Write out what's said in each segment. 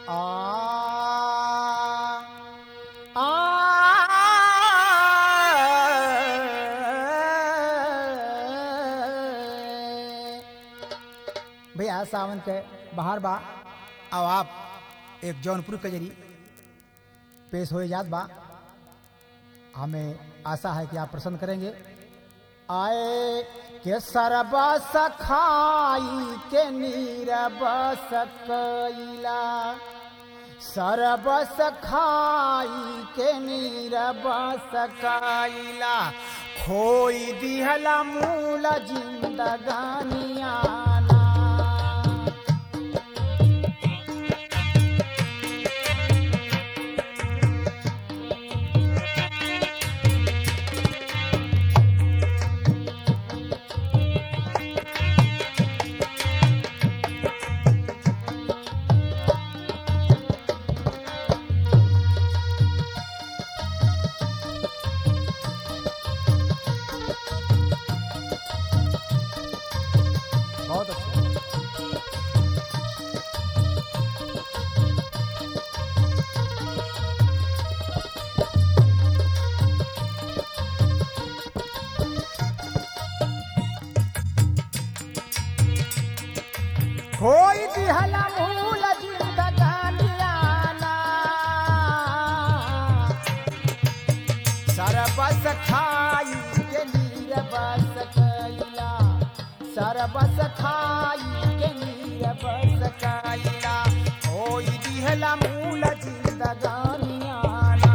आ आ भैया सावन के बाहर बा अब आप एक जौनपुर के जरी पेश हो जात बा हमें आशा है कि आप प्रसन्न करेंगे आए के सरबा सखाई के नीरबस कैला सरबस खाई के नीरबस कैला खोई दिहला मूल जिंदगानियाना बहुत अच्छा कोई दिहला मूल जिंदगानियाना सरबस खाई के नीरबस कैला सरबस खाई के नीरबस कैला कोई दिहला मूल जिंदगानियाना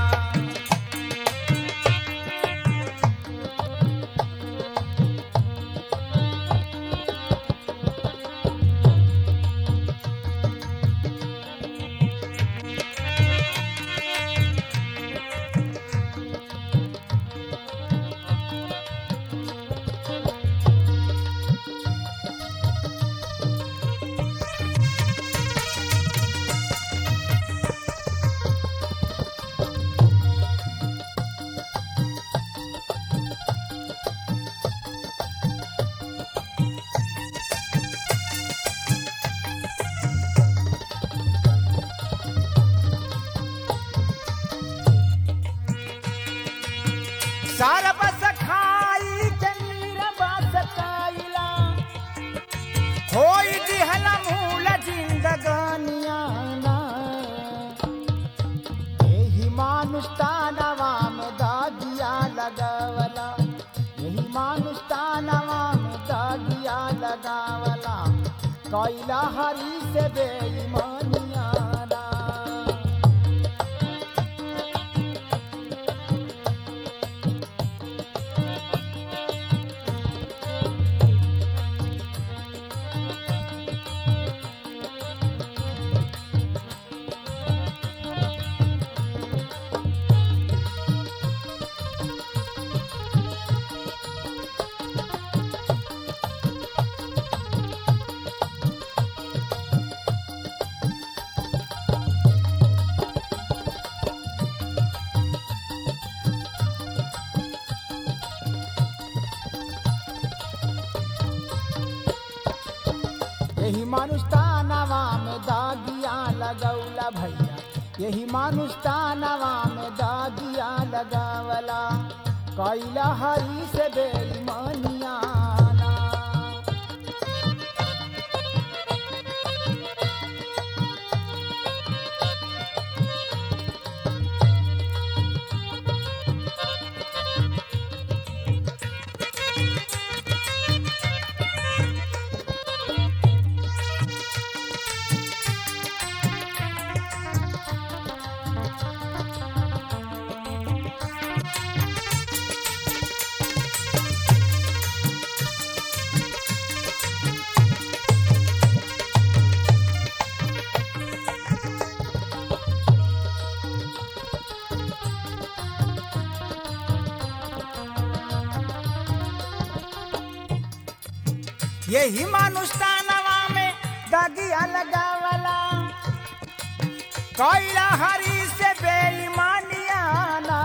सरबस खाई के नीरबस कैला होई दिहला मूल जिंदगानियाना एही मानुष तानवा में दागिया लगावला यही मानुष तानवा में दागिया लगावला कैला हरी से बेईमानियाना यही मानुष तानवा में दागिया लगौला भैया यही मानुष तानवा में दागिया लगावला कैला हरी से बेईमानियाना यही मानुष तानवा में दागिया लगावला कैला हरी से बेईमानियाना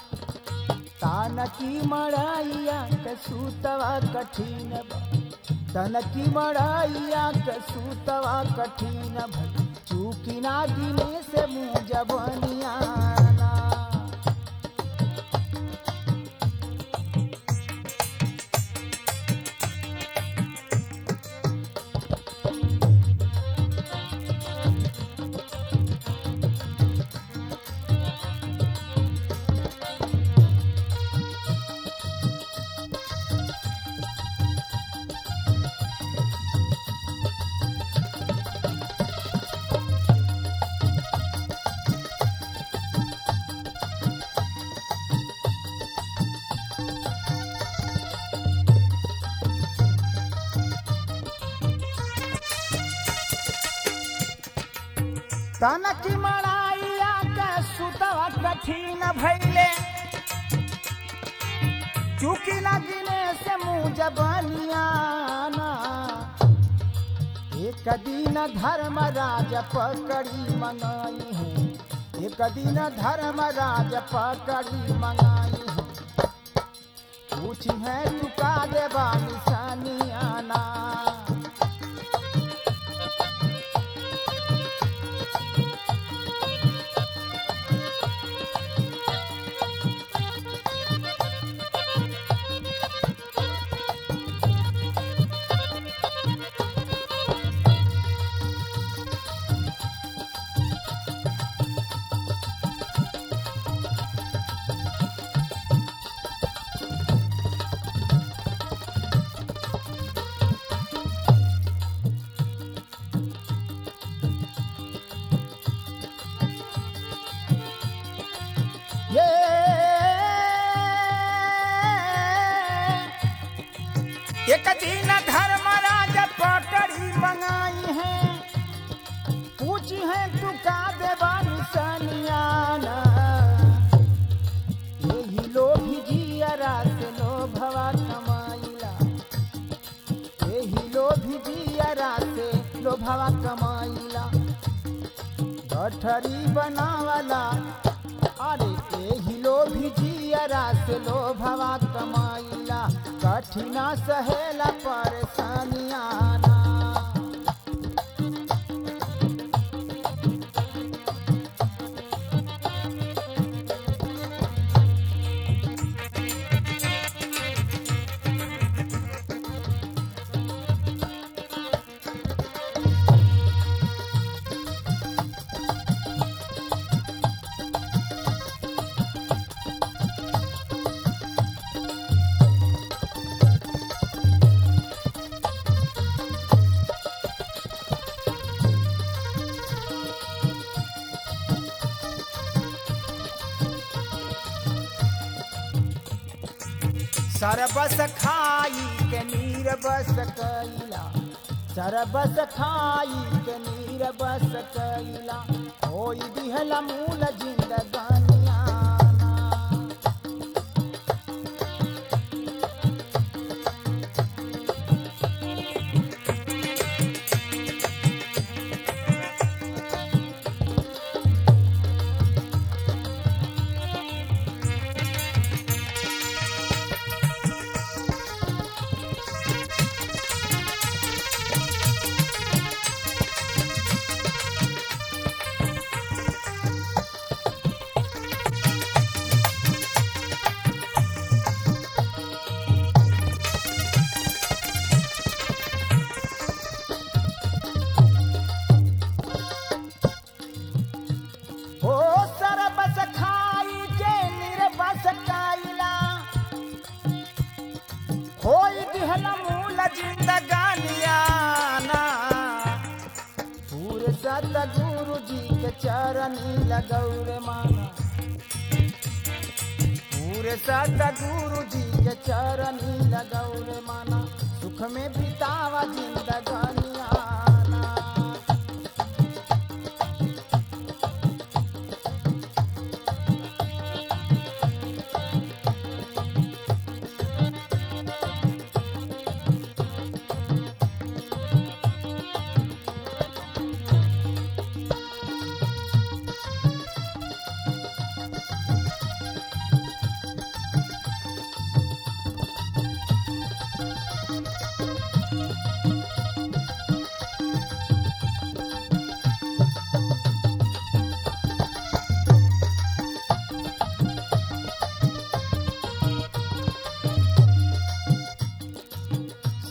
तान की मड़ाइया के सूतवा कठिन बा तनकी मड़ैया के सूतवा कठिन भई चूकी ना गिने से मुँह जबनियाना तनकी मड़ाइया के सुतवा कठिन भैले चूकी ना गिने से मुँह जबनियाना एक दिन धर्मराज पकड़ी मंगाई है एक दिन धर्मराज पकड़ी मंगाई है पूछी है चुका देवा निशानियाना ये एक दिन धर्मराज पकड़ी मंगाई है पूछी है तू का देवा निशानियाना यही लोभी जियरा से लोभवा कमाइला यही लोभी जियरा से लोभवा कमाइला गठरी बनावला अरे एही लोभी जियरा से लोभवा कमाइला कठिना सहेला परेशानियाना सरबस खाई के नीर बस कैला सरबस खाई के नीर बस कैला होई दिहला मूल जिंदगानियाना ओ सरबस खाई के निर्बस कैला होई दिहला मूल जिंदगानियाना पूरे सत गुरु जी के चरनी लगौर माना पूरे सत गुरु जी के चरनी लगौर माना सुख में बितावा जिंदगानियाना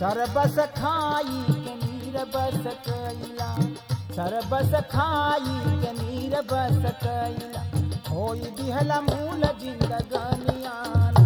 सरबस खाई के नीर बस कैला सरबस खाई के नीर बस कैला होई दिहला मूल जिंदगानियाना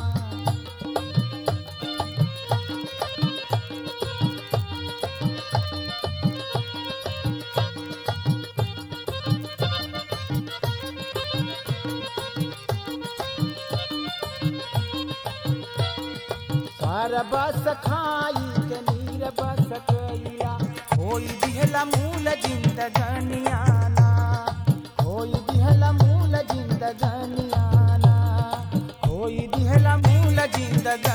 सरबस खाई के नीर बस कैला होई दिहला मूल जिंदगानियाना होई दिहला मूल जिंदगानियाना होई दिहला मूल जिंदगानियाना